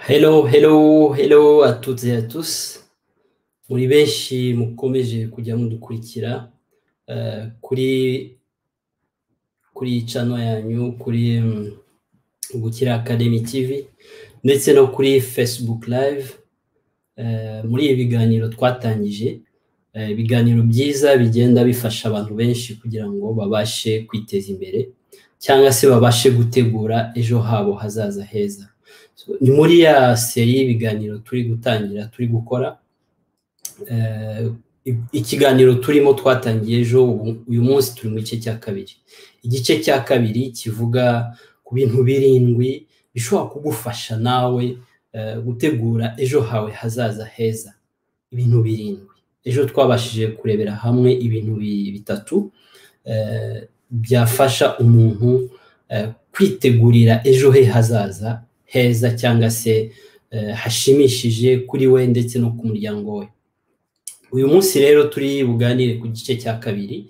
Hello, hello, hello à toutes et à tous. Muri benshi mukomeje kujya mudukurikira eh, kuri kuri channel yanyu kuri mm, Gukira Academy TV ndetse no kuri Facebook Live eh, muri ibi biganiro twatangije eh, ibiganiro byiza bigenda bifasha abantu benshi kugira ngo babashe kwiteza imbere cyangwa se babashe gutegura ejo habo hazaza heza So, ni muri ya seri y'ibiganiro turi gutangira turi gukora Eh, i- ikiganiro turimo twatangiye ejo ubu- uyu munsi turi mu gice cya kabiri igice cya kabiri kivuga ku bintu birindwi bishobora kugufasha nawe eh, gutegura ejo hawe hazaza heza ibintu birindwi ejo twabashije kurebera hamwe ibintu bi- bitatu eh, byafasha umuntu eh, kwitegurira ejo he hazaza heza cyangwa se eh, hashimishije kuri we ndetse no ku muryango we uyu munsi rero turi buganire ku gice cya kabiri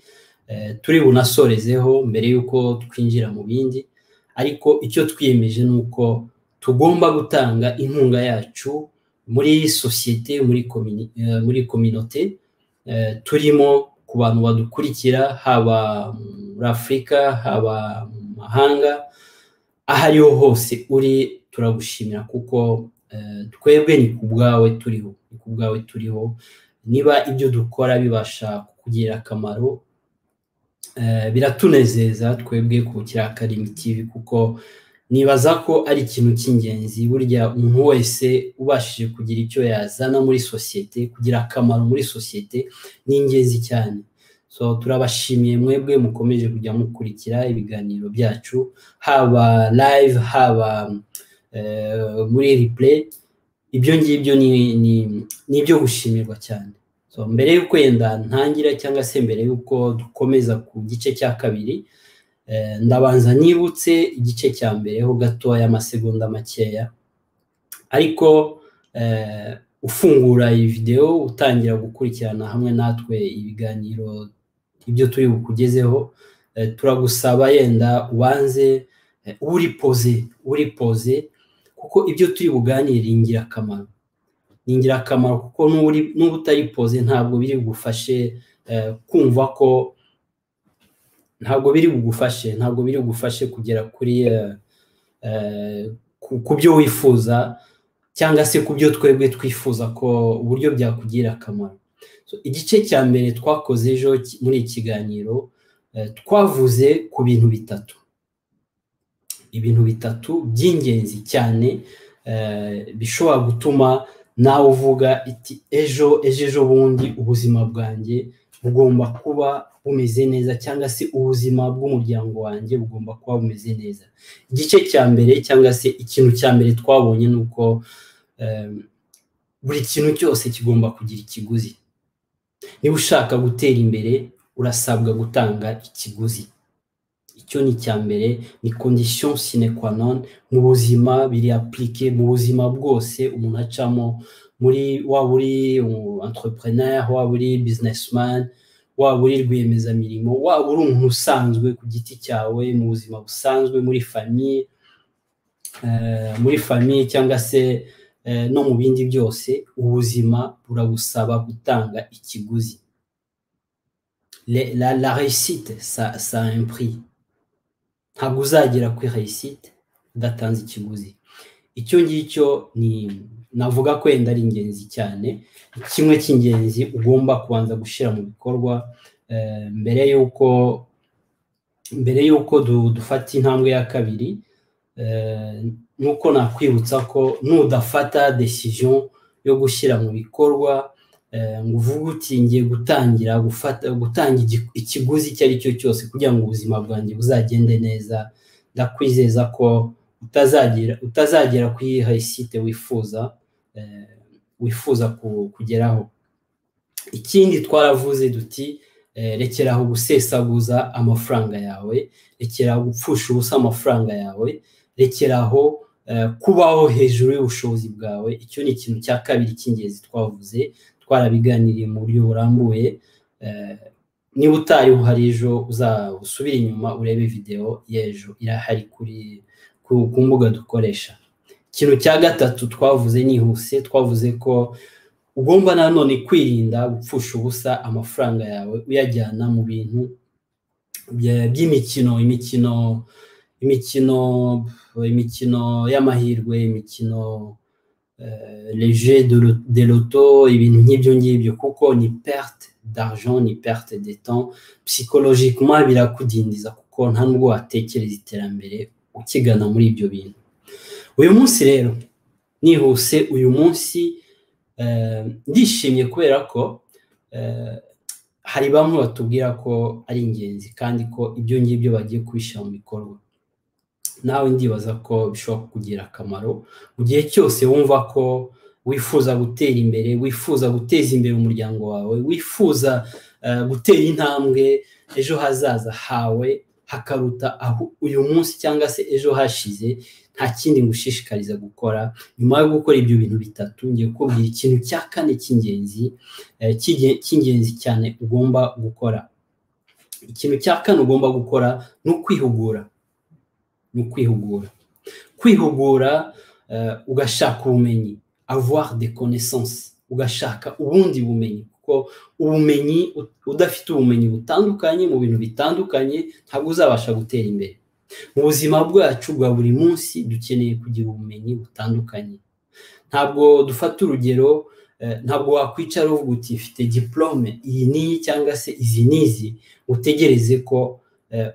eh, turi bunasorezeho mbere y'uko twinjira mu bindi ariko icyo twiyemeje ni uko tugomba gutanga inkunga yacu muri sosiyete muri komini- eh, muri kominote eh, turimo ku bantu badukurikira haba muri afurika haba mu mahanga aho ariho hose uri turagushimira kuko eh, twebwe ni ku bwawe turiho ni ku bwawe turiho niba ibyo dukora bibasha kukugira akamaro eh, biratunezeza twebwe ku Bukira Academy TV kuko nibaza ko ari ikintu cy'ingenzi burya umuntu wese ubashije kugira icyo yazana muri sosiyete kugira akamaro muri sosiyete ni ingenzi cyane so turabashimiye mwebwe mukomeje kujya mukurikira ibiganiro byacu haba live haba eh, muri replay ibyo ngibyo ni ni- ni ibyo gushimirwa cyane so mbere y'uko yenda ntangira cyangwa se mbere y'uko dukomeza ku gice cya kabiri eh, ndabanza nibutse igice cya mbere ho gatoya amasegonda makeya ariko eh, ufungura iyi videwo utangira gukurikirana hamwe natwe ibiganiro ibyo turi bukugezeho eh, turagusaba yenda ubanze eh, uri poze uri poze kuko ibyo turi buganire ni ingirakamaro ni ingirakamaro kuko n'uba uri- n'uba utari poze ntabwo biri bugufashe eh, kumva ko ntabwo biri bugufashe ntabwo biri bugufashe kugera kuri eh, eh, ku- ku byo wifuza cyangwa se ku byo twebwe twifuza ko uburyo byakugirira akamaro So, igice cya mbere twakoze ejo ki- muri iki kiganiro eh, twavuze ku bintu bitatu ibintu bitatu by'ingenzi cyane eh, bishobora gutuma nawe uvuga iti ejo ejo ejo bundi ubuzima bwanjye bugomba kuba bumeze neza cyangwa se ubuzima bw'umuryango wanjye bugomba kuba bumeze neza igice cya mbere cyangwa se ikintu cya mbere twabonye ni uko eh, buri kintu cyose kigomba kugira ikiguzi niba ushaka gutera imbere urasabwa gutanga ikiguzi icyo ni icya mbere ni condition sine qua non mu buzima biri appliqué mu buzima bwose umuntu acamo muri waba uri umu- entrepreneur waba uri businessman waba uri rwiyemezamirimo waba uri umuntu usanzwe ku giti cyawe mu buzima busanzwe muri famiye eh, muri famiye cyangwa se eh, no mu bindi byose ubuzima buragusaba gutanga ikiguzi Le- la, la réussite ça, ça a un prix ntabwo uzagera kuri reyisite udatanze ikiguzi icyo ngicyo ni navuga ko wenda ari ingenzi cyane kimwe cy'ingenzi ugomba kubanza gushyira mu bikorwa eh, mbere y'uko mbere y'uko du- dufata intambwe ya kabiri eh, nuko nakwibutsa ko nudafata decision yo gushyira mu bikorwa eh, ngo uvuge uti ngiye gutangira gufata gutanga igi- ikiguzi icyo ari cyo cyose kugira ngo ubuzima bwanjye buzagende neza ndakwizeza ko utazagera utazagera kuri hayisite wifuza eh, wifuza ku- kugeraho ikindi twaravuze duti eh, rekeraho gusesaguza amafaranga yawe rekeraho gupfusha ubusa amafaranga yawe rekeraho eh, kubaho hejuru y'ubushobozi bwawe icyo ni ikintu cya kabiri cy'ingenzi twavuze twarabiganiriye mu buryo burambuye eh, niba utari uhari ejo uzasubire inyuma urebe videwo y'ejo irahari kuri ku ku mbuga dukoresha ikintu cya gatatu twavuze nihuse twavuze ko ugomba nanone kwirinda gupfusha ubusa amafaranga yawe uyajyana mu bintu by'imikino imikino imikino imikino y'amahirwe imikino leje de loto ibintu nk'ibyo ngibyo kuko ni perte d'argent ni perte de temps psychologiquement birakudindiza kuko nta nubwo watekereza iterambere ukigana muri ibyo bintu uyu munsi rero nihuse uyu munsi ndishimye kubera ko hari bamwe batubwira ko ari ingenzi kandi ko ibyo ngibyo bagiye kubishyira mu bikorwa nawe ndibaza ko bishobora kukugira akamaro mu gihe cyose wumva ko wifuza gutera imbere wifuza guteza imbere umuryango wawe wifuza gutera intambwe ejo hazaza hawe hakaruta aho uyu munsi cyangwa se ejo hashize nta kindi ngushishikariza gukora nyuma yo gukora ibyo bintu bitatu ngiye kubwira ikintu cya kane cy'ingenzi cy'ingenzi cyane ugomba gukora ikintu cya kane ugomba gukora ni ukwihugura ni ukwihugura kwihugura ugashaka ubumenyi avoir de connaissance ugashaka ubundi bumenyi kuko ubumenyi udafite ubumenyi butandukanye mu bintu bitandukanye ntabwo uzabasha gutera imbere mu buzima bwacu bwa buri munsi dukeneye kugira ubumenyi butandukanye ntabwo dufata urugero ntabwo wakwicara uvuga uti ifite diporome iyi n'iyi cyangwa se izi n'izi utegereze ko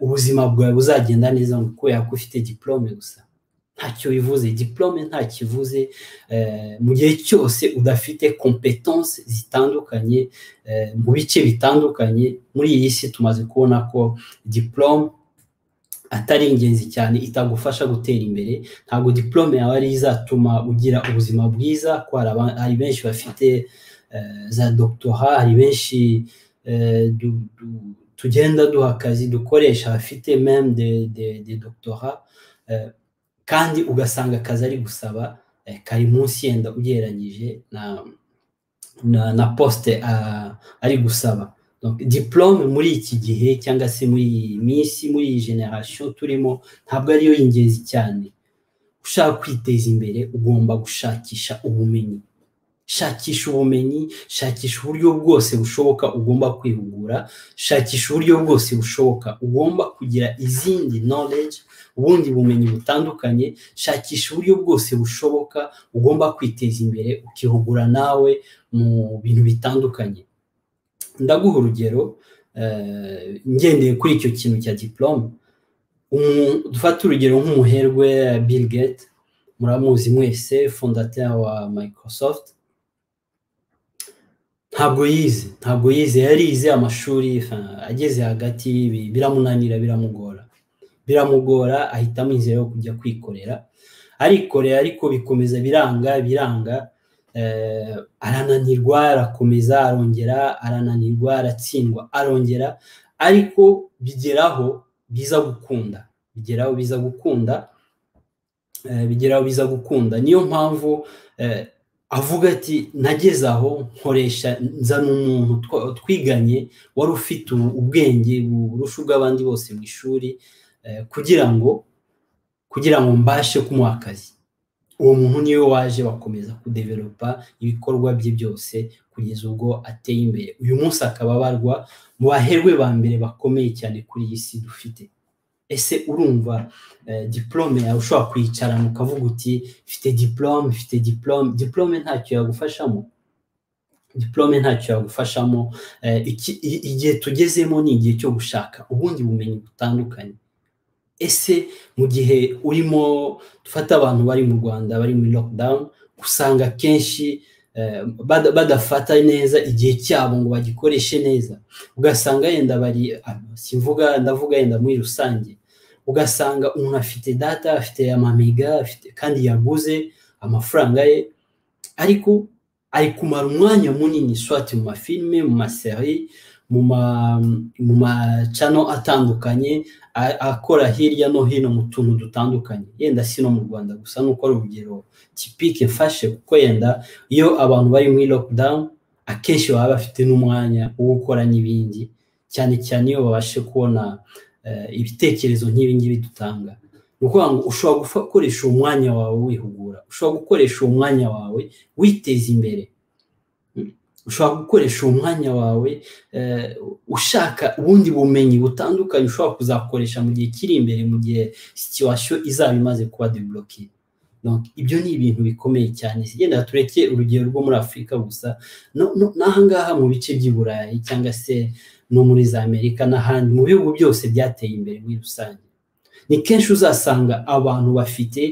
ubuzima bwawe buzagenda neza kubera ko ufite diporome gusa ntacyo bivuze diporome ntacyo ivuze mu gihe cyose udafite kompetanse zitandukanye mu bice bitandukanye muri iyi si tumaze kubona ko diporome atari ingenzi cyane itagufasha gutera imbere ntabwo diporome yawe ari izatuma ugira ubuzima bwiza ko hari benshi bafite za dogitora hari benshi tugenda duha akazi dukoresha bafite meme de dogitora kandi ugasanga akazi ari gusaba kari munsi yenda ugereranyije na posite ari gusaba diporome muri iki gihe cyangwa se muri iyi minsi muri iyi generasiyo turimo ntabwo ariyo y'ingenzi cyane ushaka kwiteza imbere ugomba gushakisha ubumenyi shakisha ubumenyi shakisha uburyo bwose bushoboka ugomba kwihugura shakisha uburyo bwose bushoboka ugomba kugira izindi knowledge ubundi bumenyi butandukanye shakisha uburyo bwose bushoboka ugomba kwiteza imbere ukihugura nawe mu bintu bitandukanye ndaguha urugero ngendeye kuri icyo kintu cya diporome dufate urugero nk'umuherwe Bill Gates muramuzi mwese fondateri wa microsoft ntabwo yize ntabwo yize yarize amashuri ageze hagati biramunanira biramugora biramugora ahitamo inzira yo kujya kwikorera arikorera ariko bikomeza biranga biranga arananirwa arakomeza arongera arananirwa aratsindwa arongera ariko bigeraho biza gukunda bigeraho biza gukunda bigeraho biza gukunda niyo mpamvu avuga ati nageze aho nkoresha nzana umuntu twiganye wari ufite ubwenge burusha ubw'abandi bose mu ishuri kugira ngo kugira ngo mbashe kumuha akazi uwo muntu niwe waje bakomeza kudeveropa ibikorwa bye byose kugeza ubwo ateye imbere uyu munsi akaba abarwa mu baherwe ba mbere bakomeye cyane kuri iyi si dufite ese urumva diporome yawe ushobora kwiyicarana ukavuga uti mfite diporome mfite diporome diporome ntacyo yagufashamo diporome ntacyo yagufashamo igihe tugezemo ni igihe cyo gushaka ubundi bumenyi butandukanye ese mu gihe urimo dufata abantu bari mu rwanda bari muri lockdown usanga akenshi badafata neza igihe cyabo ngo bagikoreshe neza ugasanga yenda bari simvuga ndavuga yenda muri rusange ugasanga umuntu afite data afite amamega kandi yaguze amafaranga ye ariko ari kumara umwanya munini swati mu mafilime mu maseri mu macano atandukanye akora hirya no hino mu tuntu dutandukanye yenda si no mu rwanda gusa nuko ari urugero kipike mfashe kuko yenda iyo abantu bari muri lockdown akenshi baba bafite n'umwanya wo gukora n'ibindi cyane cyane iyo babashe kubona ibitekerezo nk'ibi ngibi dutanga ni ukuvuga ngo ushobora gukoresha uwo mwanya wawe wihugura ushobora gukoresha uwo mwanya wawe witeza imbere ushobora gukoresha uwo mwanya wawe ushaka ubundi bumenyi butandukanye ushobora kuzakoresha mu gihe kiri imbere mu gihe situwasiyo izaba imaze kuba deboroke ibyo ni ibintu bikomeye cyane zigenda tureke urugero rwo muri afurika gusa n'ahangaha mu bice by'i burayi cyangwa se no muri za amerika n'ahandi mu bihugu byose byateye imbere muri rusange ni kenshi uzasanga abantu bafite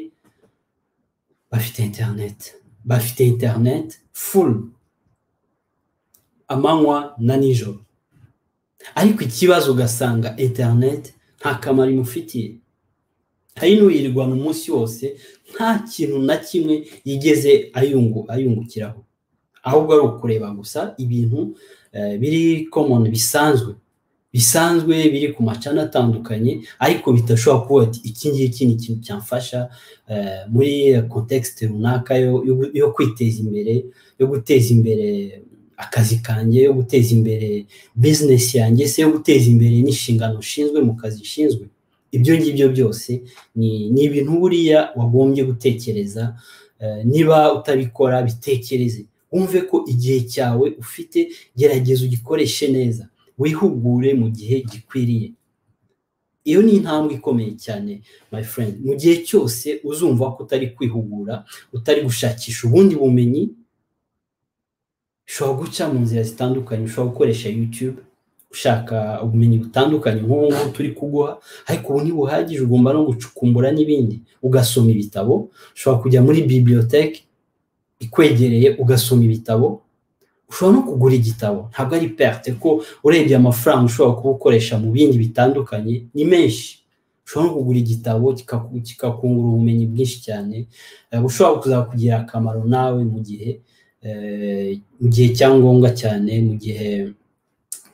bafite interineti bafite interineti fulu amanywa na nijoro ariko ikibazo ugasanga interineti nta kamaro imufitiye hari n'uyirirwana umunsi wose nta kintu na kimwe yigeze ayungukiraho ahubwo ari ukureba gusa ibintu biri komoni bisanzwe bisanzwe biri ku macana atandukanye ariko bitashobora kuba ati iki ngiki ni ikintu cyamfasha muri kontekisite runaka yo kwiteza imbere yo guteza imbere akazi kanjye yo guteza imbere bizinesi yanjye se yo guteza imbere n'inshingano ushinzwe mu kazi ushinzwe ibyo ngibyo byose ni ibintu buriya wagombye gutekereza niba utabikora bitekereze wumve ko igihe cyawe ufite gerageza ugikoreshe neza wihugure mu gihe gikwiriye iyo ni intambwe ikomeye cyane my friend mu gihe cyose uzumva ko utari kwihugura utari gushakisha ubundi bumenyi ushobora guca mu nzira zitandukanye ushobora gukoresha yutube ushaka ubumenyi butandukanye nk'ubu ngubu turi kuguha ariko ubu ntibuhagije ugomba no gucukumbura n'ibindi ugasoma ibitabo ushobora kujya muri bibiliyoteki ikwegereye ugasoma ibitabo ushobora no kugura igitabo ntabwo ari perte ko urebye amafaranga ushobora kuba ukoresha mu bindi bitandukanye ni menshi ushobora no kugura igitabo kikakungura ubumenyi bwinshi cyane bushobora kuzakugira akamaro nawe mu gihe mu gihe cyangombwa cyane mu gihe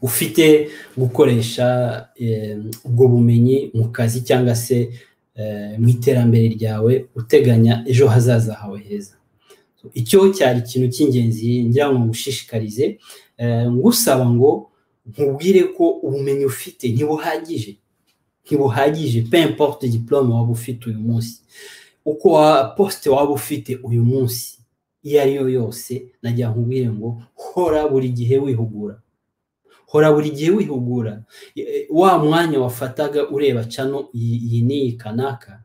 ufite gukoresha ubwo bumenyi mu kazi cyangwa se mu iterambere ryawe uteganya ejo hazaza hawe heza icyo cyari ikintu cy'ingenzi ngira ngo ngushishikarize ngusaba ngo nkubwire ko ubumenyi ufite ntibuhagije ntibuhagije peyimporute diporome waba ufite uyu munsi uko posite waba ufite uyu munsi iyo ari yo yose najya nkubwire ngo hora buri gihe wihugura hora buri gihe wihugura wa mwanya wafataga ureba cano iyi n'iyi kanaka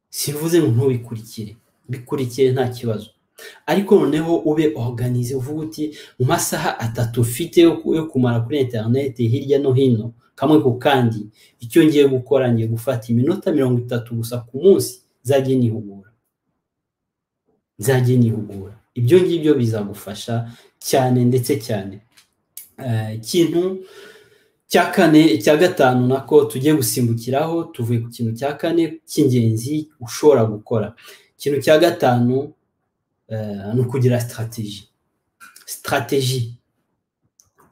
sivuze ngo ntubikurikire bikurikire nta kibazo ariko noneho ube oruganize uvuga uti mu masaha atatu ufite yo kumara kuri interineti hirya no hino kamwe ku kandi icyo ngiye gukora ngiye gufata iminota mirongo itatu gusa ku munsi nzajye nihugura nzajye nihugura ibyo ngibyo bizagufasha cyane ndetse cyane ikintu cya kane cya gatanu nako tugiye gusimbukiraho tuvuye ku kintu cya kane cy'ingenzi ushobora gukora ikintu cya gatanu ni ukugira sitarategi sitarategi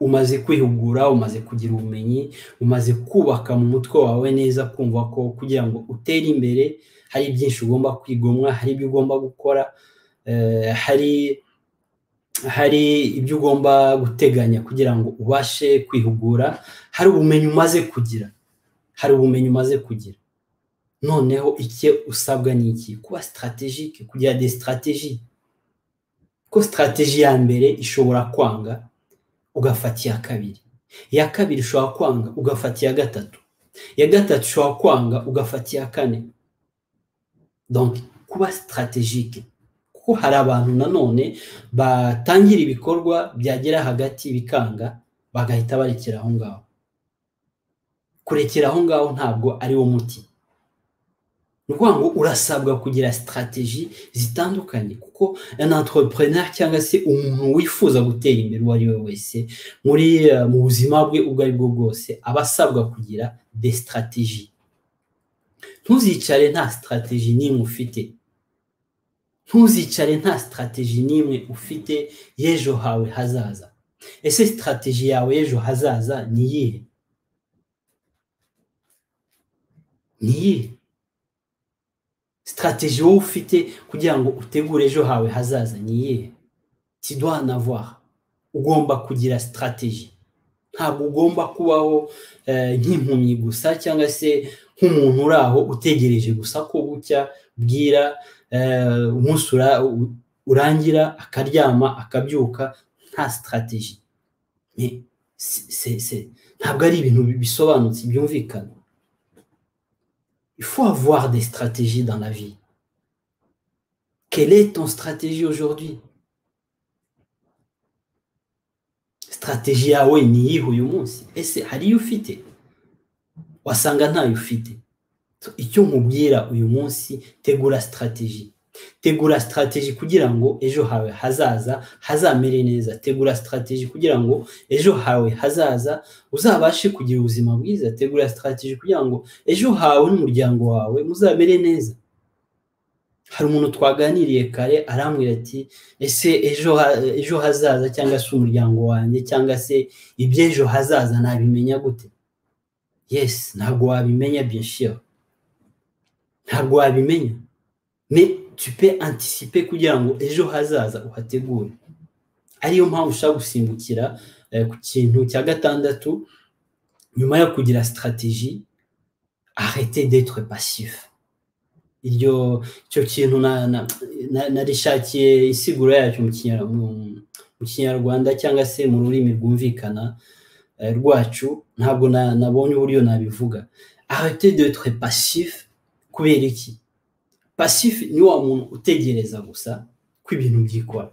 umaze kwihugura umaze kugira ubumenyi umaze kubaka mu mutwe wawe neza kumva ko kugira ngo utere imbere hari byinshi ugomba kwigomwa hari ibyo ugomba gukora hari hari ibyo ugomba guteganya kugira ngo ubashe kwihugura hari ubumenyi umaze kugira hari ubumenyi umaze kugira noneho icyo usabwa ni iki kuba sitarategike kugira de sitarateji ko sitarateji ya mbere ishobora kwanga ugafata iya kabiri iya kabiri ishobora kwanga ugafata iya gatatu iya gatatu ishobora kwanga ugafata iya kane donc kuba sitarategike kuko hari abantu nanone batangira ibikorwa byagera hagati bikanga bagahita barekera aho ngaho kurekera aho ngaho ntabwo ari wo muti ni ukuvuga ngo urasabwa kugira sitarategi zitandukanye kuko entrepreneur cyangwa se umuntu wifuza gutera imbere uwo ari we wese muri mu buzima bwe ubwo ari bwo bwose aba asabwa kugira de sitarategi ntuzicare nta sitarategi n'imwe ufite ntuzicare nta sitarategi n'imwe ufite y'ejo hawe hazaza ese sitarategi yawe y'ejo hazaza ni iyihe ni iyihe sitarategi wowe ufite kugira ngo utegure ejo hawe hazaza ni iyihe tidwa navara ugomba kugira sitarategi ntabwo ugomba kubaho nk'impumyi gusa cyangwa se nk'umuntu uri aho utegereje gusa ko bucya bwira umunsi urangira akaryama akabyuka nta sitarateji ntabwo ari ibintu bisobanutse byumvikana faut avoir des stratégies dans la vie. Quelle est ton stratégie aujourd'hui Stratégie yawe ni iyihe uyu munsi ese hari iyo ufite wasanga ntayo ufite icyo nkubwira uyu munsi tegura strategy tegura strategy kugira ngo ejo hawe hazaza hazamere neza tegura strategy kugira ngo ejo hawe hazaza uzabashe kugira ubuzima bwiza tegura strategy kugira ngo ejo hawe n'umuryango wawe muzamere neza hari umuntu twaganiriye kare arambwira ati ese ejo ejo hazaza cyangwa se umuryango wanjye cyangwa se iby'ejo hazaza nabimenya gute yesi ntabwo wabimenya byishyira ntabwo wabimenya tu peux anticiper kugira ngo ejo hazaza uhategure ariyo mpamvu ushaka gusimbukira ku kintu cya gatandatu nyuma yo kugira strategy arrêter d'être passif iryo icyo kintu narishakiye isiguro yacyo mu kinyarwanda cyangwa se mu rurimi rwumvikana rwacu ntabwo nabonye uburyo nabivuga arrêter d'être passif kubera iki passif ni wa muntu utegereza gusa ko ibintu byikora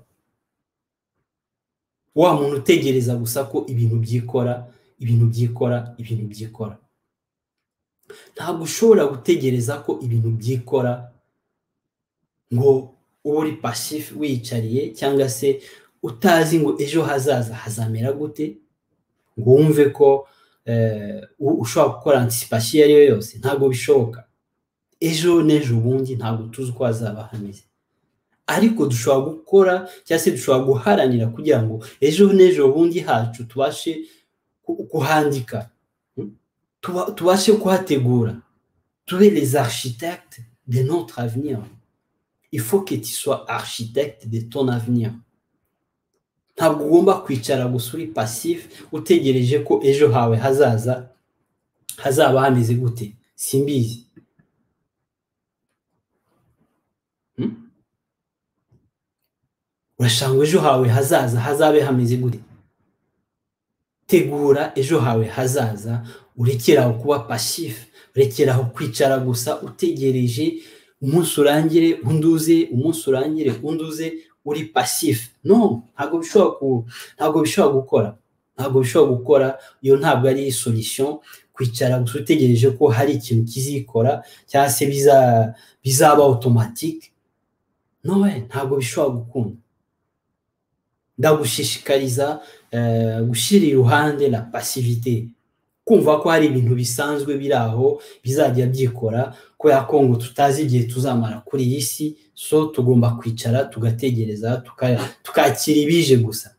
wa muntu utegereza gusa ko ibintu byikora ibintu byikora ibintu byikora ntabwo ushobora gutegereza ko ibintu byikora ngo uba uri passif wiyicariye cyangwa se utazi ngo ejo hazaza hazamera gute ngo wumve ko ushobora gukora anticipation iyo ariyo yose ntabwo bishoboka ejo n'ejo bundi ntabwo tuzi uko hazaba hameze ariko dushobora gukora cyangwa se dushobora guharanira kugira ngo ejo n'ejo bundi hacu tubashe kuhandika tubashe kuhategura tube les architectes de notre avenir il faut que tu sois architecte de ton avenir ntabwo ugomba kwicara gusa uri passif utegereje ko ejo hawe hazaza hazaba hameze gute simbizi urashanga ejo hawe hazaza hazabe hameze gute tegura ejo hawe hazaza urekeraho kuba pasifu urekeraho kwicara gusa utegereje umunsi urangire unduze umunsi urangire unduze uri pasifu no ntabwo bishobora ntabwo bishobora gukora ntabwo bishobora gukora iyo ntabwo ari solisiyo kwicara gusa utegereje ko hari ikintu kizikora cyangwa se bizaba otomatike nowe ntabwo bishobora gukunda ndagushishikariza gushyira iruhande la pasivite kumva ko hari ibintu bisanzwe biri aho bizajya byikora kubera ko ngo tutazi igihe tuzamara kuri iyi si so tugomba kwicara tugategereza tukakira ibije gusa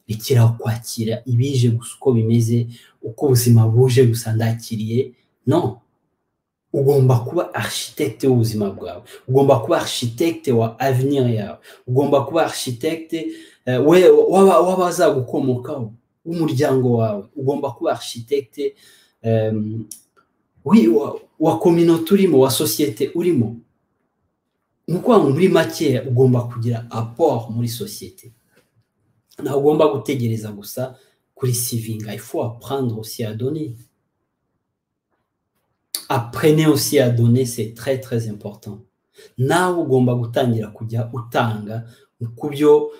rekera kwakira ibije gusa uko bimeze uko ubuzima buje gusa ndakiriye no ugomba kuba architecte w'ubuzima bwawe ugomba kuba architecte wa avenir yawe ugomba kuba architecte w'abazagukomokaho w'umuryango wawe ugomba kuba architecte wa kominote urimo wa sosiyete urimo ni ukuvuga ngo muri makeya ugomba kugira apport muri sosiyete ntawe ugomba gutegereza gusa kuri sivinga ifu apurande osiyadoni aprenez aussi à donner c'est très très important nawe ugomba gutangira kujya utanga ku byo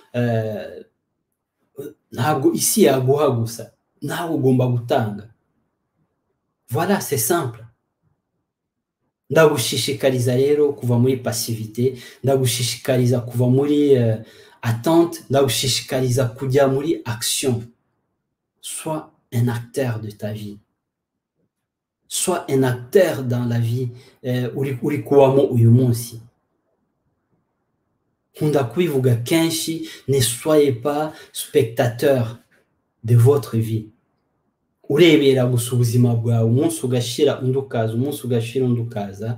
ntabwo isi yaguha gusa nawe ugomba gutanga voilà c'est simple ndagushishikariza rero kuva muri passivité ndagushishikariza kuva muri attente ndagushishikariza kujya muri action sois un acteur de ta vie sois un acteur dans la vie uri kubamo uyu munsi nkunda kubivuga kenshi ne soyez pas spectateur de votre vie urebera gusa ubuzima bwawe umunsi ugashira undi ukaza umunsi ugashira undi ukaza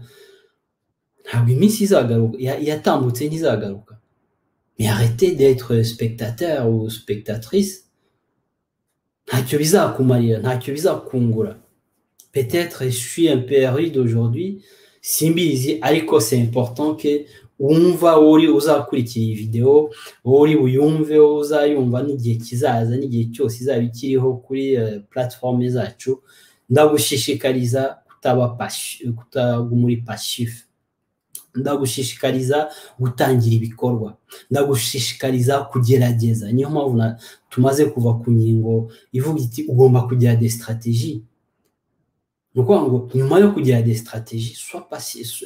ntabwo iminsi izagaruka yatambutse ntizagaruka mais arrêtez d'être spectateur ou spectatrice ntacyo bizakumarira ntacyo bizakungura peut-être je suis un peu aride aujourd'hui simbizi ariko c'est important que wumva uri uzakurikira iyi videwo uri buyumve uzayumva n'igihe kizaza n'igihe cyose izaba ikiriho kuri platform zacu ndagushishikariza kutaba kutaguma uri pashifu ndagushishikariza gutangira ibikorwa ndagushishikariza kugerageza niyo mpamvu tumaze kuva ku ngingo ivuga iti ugomba kugira des stratégies ni ukuvuga ngo nyuma yo kugira des stratégies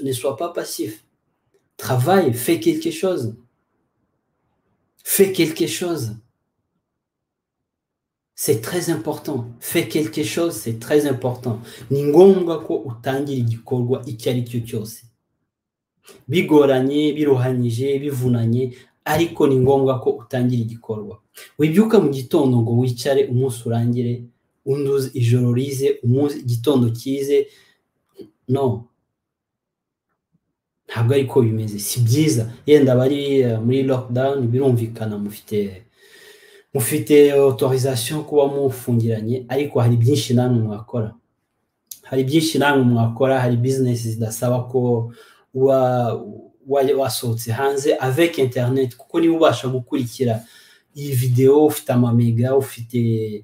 ne sois pas passif travaille, fais quelque chose. Fais quelque chose. C'est très important. Fais quelque chose, c'est très important. Ni ngombwa ko utangira igikorwa icyo ari cyo cyose. Bigoranye, biruhanyije, bivunanye, ariko ni ngombwa ko utangira igikorwa. Wibyuka mu gitondo ngo wicare umunsi urangire, undi ijoro rize, umunsi igitondo kize. No, ntabwo ariko bimeze si byiza yenda abari muri lockdown birumvikana mufite mufite autorisation kuba mufungiranye ariko hari byinshi namwe mwakora hari byinshi namwe mwakora hari business zidasaba ko uba wasohotse hanze avec internet kuko niba ubasha gukurikira iyi videwo ufite amamega ufite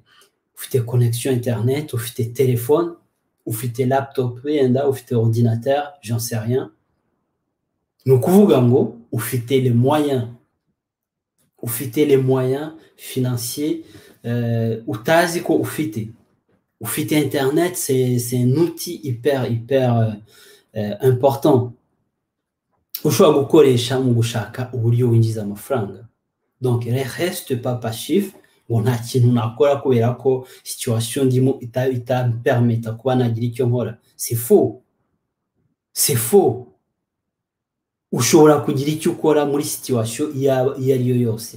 ufite connexion internet ufite telefone ufite laptop wenda ufite ordinateur j'en sais rien ni ukuvuga ngo ufite les moyens ufite les moyens financiers utazi ko ufite ufite internet c'est un outil hyper hyper important ushobora gukoresha mu gushaka uburyo winjiza amafaranga donc reste pas passif ngo nta kintu nakora kubera ko situation ndimo itampermeta kuba nagira icyo nkora c'est faux c'est faux ushobora kugira icyo ukora muri situwasiyo iyo ari yo yose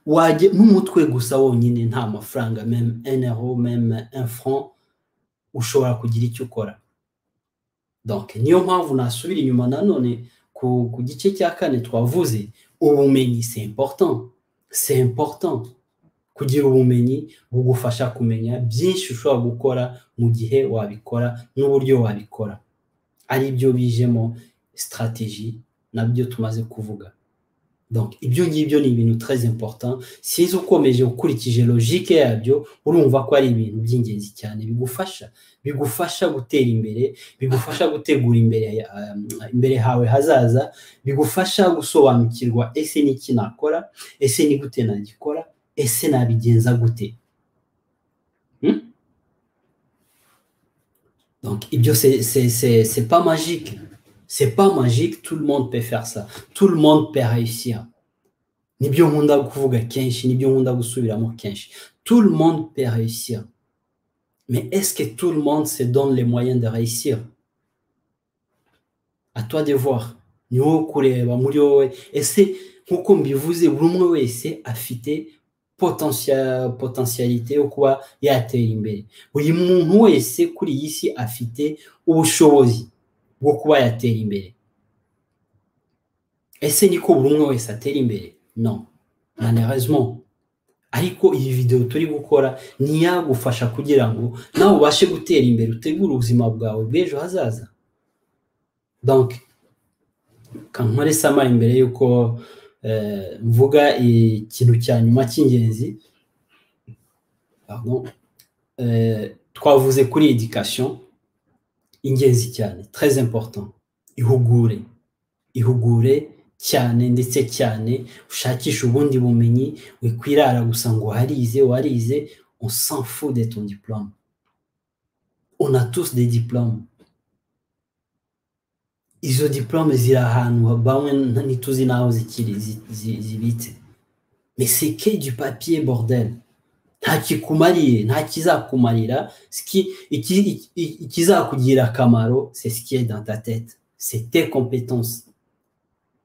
wajya n'umutwe gusa wonyine nta mafaranga meme enero meme enfran ushobora kugira icyo ukora niyo mpamvu nasubira inyuma nanone ku gice cya kane twavuze ubumenyi se important se important kugira ubumenyi bugufasha kumenya byinshi ushobora gukora mu gihe wabikora n'uburyo wabikora ari byo bijemo stratégie nabyo tumaze kuvuga donc ibyo ngibyo ni ibintu très important sinzi ukomeje ukurikije logique yabyo urumva ko ari ibintu by'ingenzi cyane bigufasha bigufasha gutera imbere bigufasha gutegura imbere imbere hawe hazaza bigufasha gusobanukirwa ese ni iki nakora ese ni gute nagikora ese nabigenza gute hmm? donc ibyo c'est pas magique c'est pas magique tout le monde peut faire ça tout le monde peut réussir nibyo nkunda kuvuga kenshi nibyo nkunda gusubiramo kenshi tout le monde peut réussir mais est-ce que tout le monde se donne les moyens de réussir à toi de voir ni wowe kureba muri wowe ese nkuko mbivuze buri umwe wese afite potentialité yo kuba yatera imbere buri muntu wese kuri iyi si afite ubushobozi bwo kuba yatera imbere ese niko buri umwe wese atera imbere no malheureusement ariko iyi videwo turi gukora ntiyagufasha kugira ngo nawe ubashe gutera imbere utegure ubuzima bwawe bw'ejo hazaza donc kankore samara imbere y'uko mvuga ikintu cya nyuma cy'ingenzi twavuze kuri edikasiyo ingenzi cyane très important ihugure ihugure cyane ndetse cyane ushakishe ubundi bumenyi wikwirara gusa ngo warize warize on s'en fout de ton diplôme on a tous des diplômes izo diplôme ziri ahantu bamwe ntituzi n'aho zikiri zibitse mais c'est que du papier bordel nta kikumariye nta kizakumarira ikizakugira akamaro c'est ce qui est dans ta tête c'est tes compétences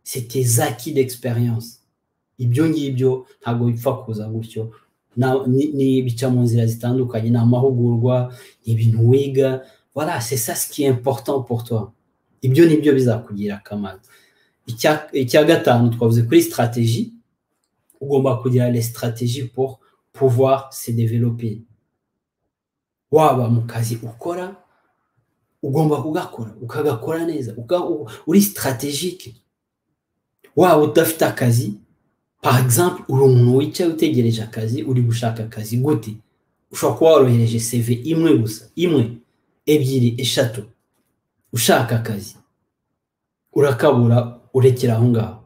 c'est tes acquis d'expérience ibyo ngibyo ntabwo bipfa kuza gutyo bica mu nzira zitandukanye ni amahugurwa ni ibintu wiga voilà c'est ça ce qui est important pour toi ibyo nibyo bizakugira akamaro icya gatanu twavuze kuri stratégie ugomba kugira les stratégies pour pouvoir se développer. waba mu kazi ukora ugomba kugakora ukagakora neza uka- u- uri sitarategike waba udafite akazi par exemple uri umuntu wicaye utegereje akazi uri gushaka akazi gute ushobora kuba warohereje cv imwe gusa imwe ebyiri eshatu ushaka akazi urakabura urekera aho ngaho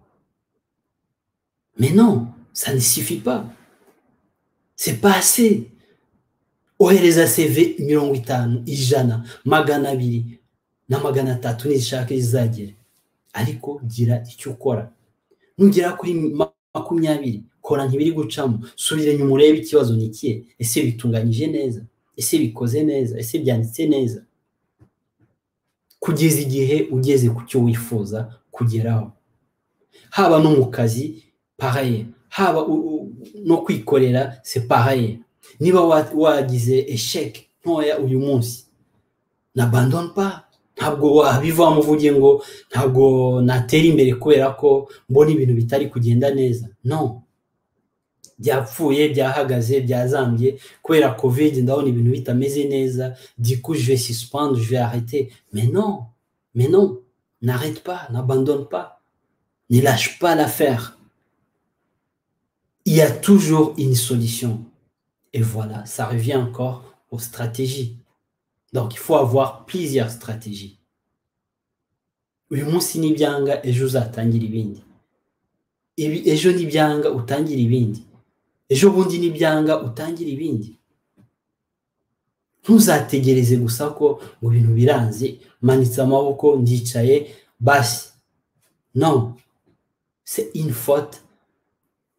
mais non ça ne suffit pas c'est pas assez ohereza cv mirongo itanu ijana magana abiri na magana atatu nizishaka zizagera ariko gira icyo ukora nugera kuri ma- makumyabiri kora ntibiri gucamo subira inyuma urebe ikibazo ni ikihe ese bitunganyije neza ese bikoze neza ese byanditse neza kugeza igihe ugeze ku cyo wifuza kugeraho haba no mu kazi pahaye haba u- u- no kwikorera se pahaye niba wa- wagize esheke ntoya uyu munsi na bandon pa ntabwo wabivamo uvuge ngo ntabwo natera imbere kubera ko mbona ibintu bitari kugenda neza no byapfuye byahagaze byazambye kubera covid ndabona ibintu bitameze neza diku je vais suspendre je vais arrêter mais non mais non n'arrête pas n'abandonne pas ne lâche pas l'affaire. Il y a toujours une solution. Et voilà, ça revient encore aux stratégies. Donc, il faut avoir plusieurs stratégies. uyu munsi ni ibyanga ejo uzatangira ibindi Ibi- ejo ni ibyanga utangira ibindi ejo bundi ni ibyanga utangira ibindi ntuzategereze gusa ko ngo ibintu biranze manitse amaboko ndicaye basi non c'est une faute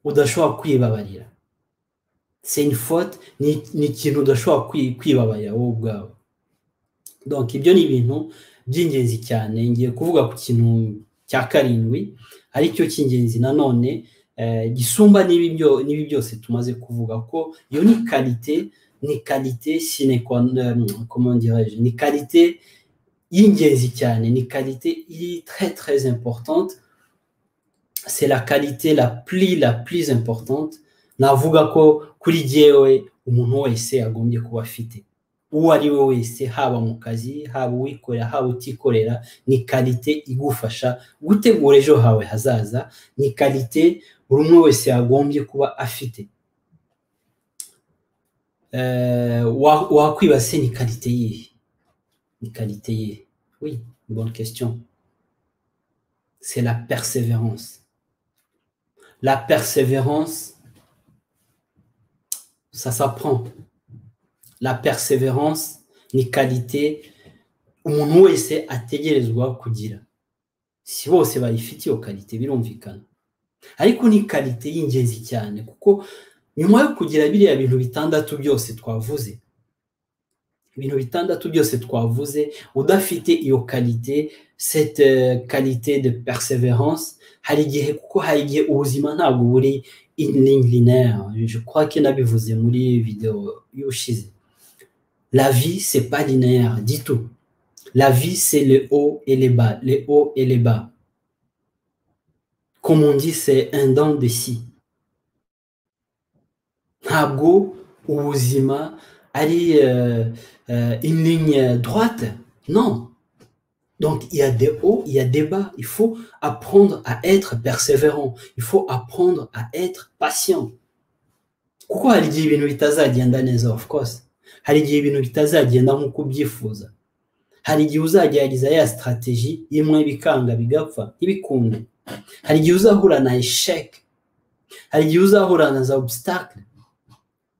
udashobora kwibabarira c'est une faute ni ni ikintu udashobora kwi- kwibabarira wowe ubwawe donc ibyo ni ibintu by'ingenzi cyane ngiye kuvuga ku kintu cya karindwi aricyo cy'ingenzi nanone eh, gisumba n'ibi byo- n'ibi byose tumaze kuvuga ko iyo ni kalite ni kalite sine qua non, comment dirais-je ni kalite y'ingenzi cyane ni kalite iri très très importante c'est la qualité la plus la plus importante navuga ko kuri jyewe umuntu wese agombye kuba afite uwo ari we wese haba mu kazi haba uwikorera haba utikorera ni kalite igufasha gutegura ejo hawe hazaza ni kalite buri umwe wese yagombye kuba afite Eh, wa- wakwibase ni kalite yihe ni kalite yihe oui bonne question c'est la persévérance la persévérance, ça s'apprend. La persévérance ni qualité umuntu wese ategerezwa kugira si bose bayifitiye iyo kalite birumvikana ariko ni kalite y'ingenzi cyane kuko nyuma yo kugira biriya bintu bitandatu byose twavuze ibintu bitandatu byose twavuze udafite iyo kalite cette euh, qualité de persévérance hari igihe kuko hari igihe ubuzima ntabwo buri in ligne linéaire je crois que nabivuze muri video y'ubushize la vie c'est pas linéaire du tout la vie c'est le haut et les bas les hauts et les bas comme on dit c'est un dent de scie ntabwo ubuzima ari euh, euh, une ligne droite non Donc, il y a des hauts, il y a des bas. Il faut apprendre à être persévérant. Il faut apprendre à être patient. kuko hari igihe ibintu bitazagenda neza of course hari igihe ibintu bitazagenda nk'uko ubyifuza hari igihe uzagerageza ya strategy imwe bikanga bigapfa ntibikunde hari igihe uzahura na eshec hari igihe uzahura na za obstacle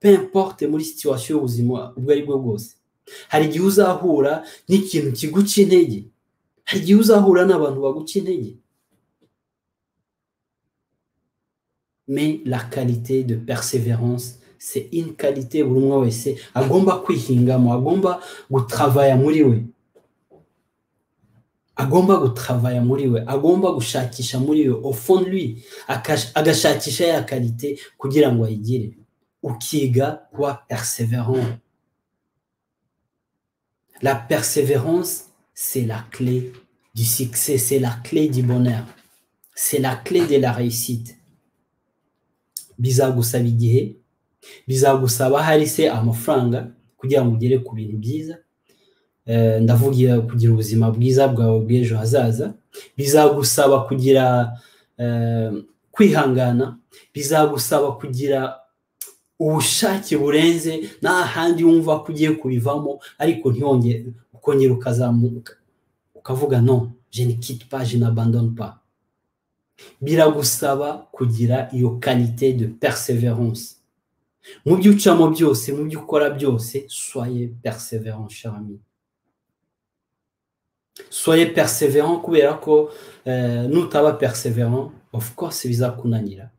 peu importe muri situation y'ubuzima ubwo ari bwo bwose hari igihe uzahura n'ikintu kiguca intege hari igihe uzahura n'abantu baguca intege mais la qualité de persévérance c'est une qualité buri umwe wese agomba kwihingamo agomba gutravaya muri we agomba gutravaya muri we agomba gushakisha muri we au fond de lui akash- agashakisha ya qualité kugira ngo ayigire ukiga kuba persévérant la persévérance c'est la clé du succès, c'est la clé du bonheur, c'est la clé de la réussite. bizagusaba igihe bizagusaba hari se amafaranga kugira ngo ugere ku bintu byiza ndavugira kugira ubuzima bwiza bwawe bw'ejo hazaza bizagusaba kugira kwihangana bizagusaba kugira ubushake burenze nta handi wumva ko ugiye kubivamo ariko ntiyongere ukongera ukazamuka ukavuga no jeni kiti paje na bandoni pa biragusaba kugira iyo kanite de perseverance mu byo ucamo byose mu byo ukora byose soye perseverance charami soye perseverant kubera ko nutaba perseverant of course bizakunanira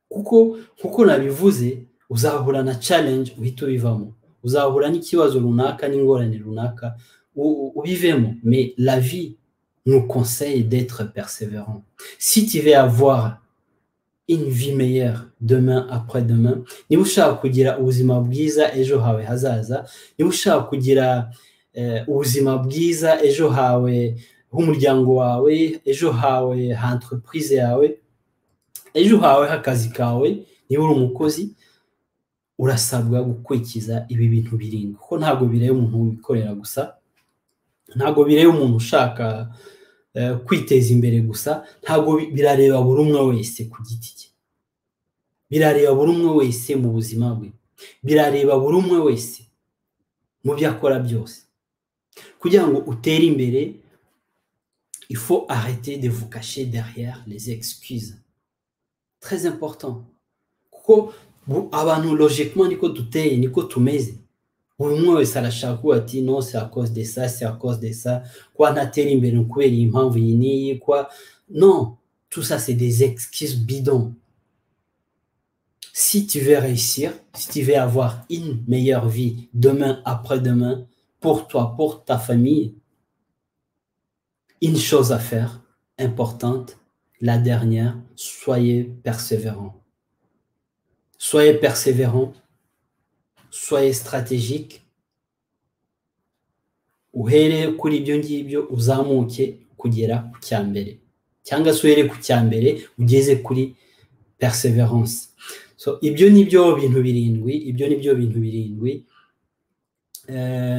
kuko kuko nabivuze uzahura na challenge uhita ubivamo uzahura n'ikibazo runaka n'ingorane runaka ubivemo mais la vie nous conseille d'être persévérant. Si tu veux avoir une vie meilleure demain après demain, niba ushaka kugira ubuzima bwiza ejo hawe hazaza, niba ushaka kugira ubuzima bwiza ejo hawe h'umuryango wawe, ejo hawe ha entreprise yawe, ejo hawe h'akazi kawe, niba uri umukozi urasabwa gukurikiza ibi bintu birindwi kuko ntabwo bireba umuntu wikorera gusa ntabwo bireba umuntu ushaka kwiteza imbere gusa ntabwo birareba buri umwe wese ku giti cye birareba buri umwe wese mu buzima bwe birareba buri umwe wese mu byo akora byose kugira ngo utere imbere ifo arete de vukashe derrière les excuse très important kuko abantu logiquement niko duteye niko tumeze buri umwe wese arashaka uwo ati no si akoze de sa si akoze de sa kuba ntatera imbere kubera iyi mpamvu iyi n'iyi kuba no tout ça c'est des excuses bidons si tu veux réussir si tu veux avoir une meilleure vie demain après demain pour toi pour ta famille une chose à faire importante la dernière soyez persévérant soyez persévérant soyez stratégique uhere kuri ibyo ngibyo uzamuke kugera ku cya mbere cyangwa se uhere ku cya mbere ugeze kuri perseverance so ibyo ni byo bintu birindwi ibyo ni byo bintu birindwi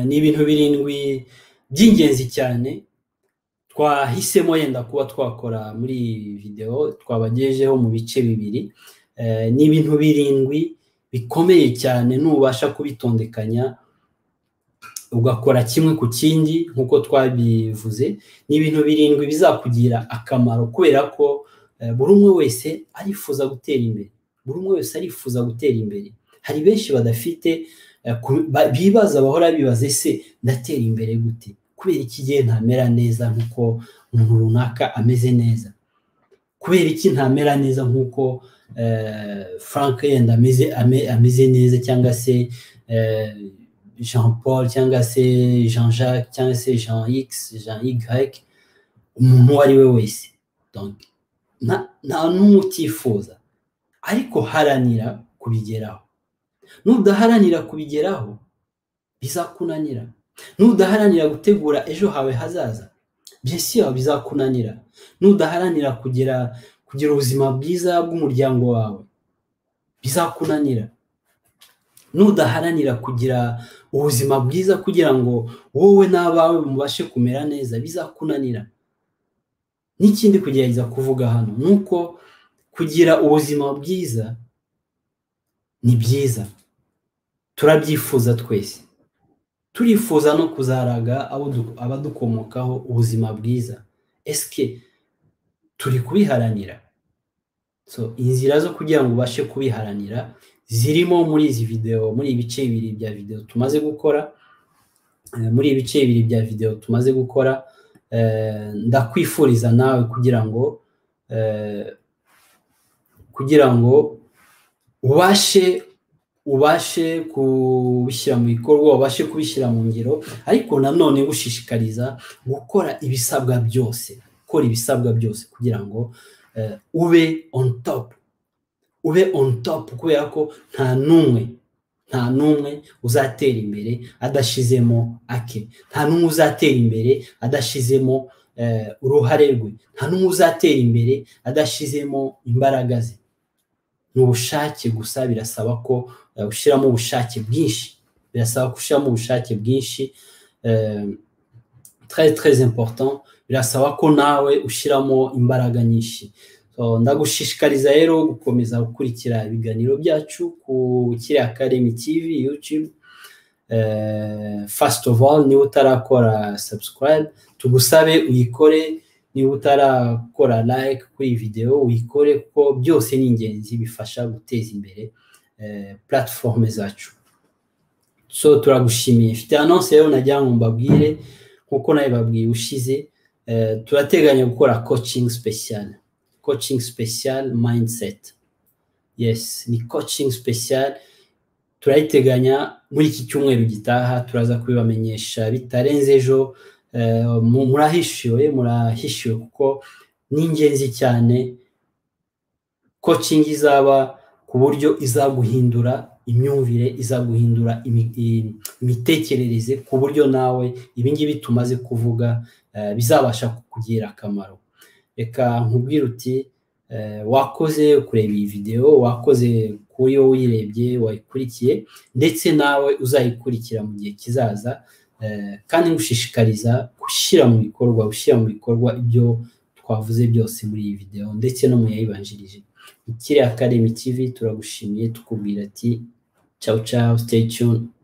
ni ibintu birindwi by'ingenzi cyane twahisemo yenda kuba twakora muri iyi videwo twabagejejeho mu bice bibiri ni ibintu birindwi bikomeye cyane nubasha kubitondekanya ugakora kimwe ku kindi nk'uko twabivuze ni ibintu birindwi bizakugira akamaro kubera ko buri umwe wese arifuza gutera imbere buri umwe wese arifuza gutera imbere hari benshi badafite bibaza bahora bibaza ese ndatera imbere gute kubera iki gihe ntamera neza nk'uko umuntu runaka ameze neza kubera iki ntamera neza nk'uko frank yenda ameze neza cyangwa se jean paul cyangwa se jean jacques cyangwa se jean x jean y umuntu uwo ari we wese nta n'umwe utifuza ariko haranira kubigeraho nudaharanira kubigeraho bizakunanira nudaharanira gutegura ejo hawe hazaza byose bizakunanira nudaharanira kugera kugira ubuzima bwiza bw'umuryango wawe bizakunanira nudaharanira kugira ubuzima bwiza kugira ngo wowe n'abawe mubashe kumera neza bizakunanira n'ikindi kugerageza kuvuga hano ni uko kugira ubuzima bwiza ni byiza turabyifuza twese turifuza no kuzaraga abadukomokaho ubuzima bwiza esike turi kubiharanira so inzira zo kugira ngo ubashe kubiharanira zirimo muri izi videwo muri ibice bibiri bya videwo tumaze gukora muri ibice bibiri bya videwo tumaze gukora ndakwifuriza nawe kugira ngo kugira ngo ubashe ubashe kubishyira mu bikorwa ubashe kubishyira mu ngiro ariko nanone gushishikariza gukora ibisabwa byose gukora ibisabwa byose kugira ngo ube on top ube on top kubera ko nta n'umwe nta n'umwe uzatera imbere adashizemo ake nta n'umwe uzatera imbere adashizemo uruhare rwe nta n'umwe uzatera imbere adashizemo imbaraga ze ni ubushake gusa birasaba ko ushyiramo ubushake bwinshi birasaba gushyiramo ubushake bwinshi très très important birasaba ko nawe ushyiramo imbaraga nyinshi ndagushishikariza rero gukomeza gukurikira ibiganiro byacu ku kiriya Academy TV YouTube first of all niba utarakora subscribe tugusabe uyikore niba utarakora like kuri iyi videwo uyikore kuko byose ni ingenzi bifasha guteza imbere platform zacu so turagushimiye ifite anonse rero nagira ngo mbabwire nkuko nawe babwiye ushize turateganya gukora coaching special coaching special mindset yes ni coaching special turayiteganya muri iki cyumweru gitaha turaza kubibamenyesha bitarenze ejo murahishiwe murahishiwe kuko ni ingenzi cyane coaching izaba ku buryo izaguhindura imyumvire izaguhindura imitekerereze ku buryo nawe ibingibi tumaze kuvuga bizabasha kukugira akamaro reka nkubwire uti wakoze kureba iyi videwo wakoze kuri wowe uyirebye wayikurikiye ndetse nawe uzayikurikira mu gihe kizaza kandi ngushishikariza gushyira mu bikorwa gushyira mu bikorwa ibyo twavuze byose muri iyi videwo ndetse no mu yayibanjirije ikiriya Academy TV turagushimiye tukubwira ati ciao ciao stay tuned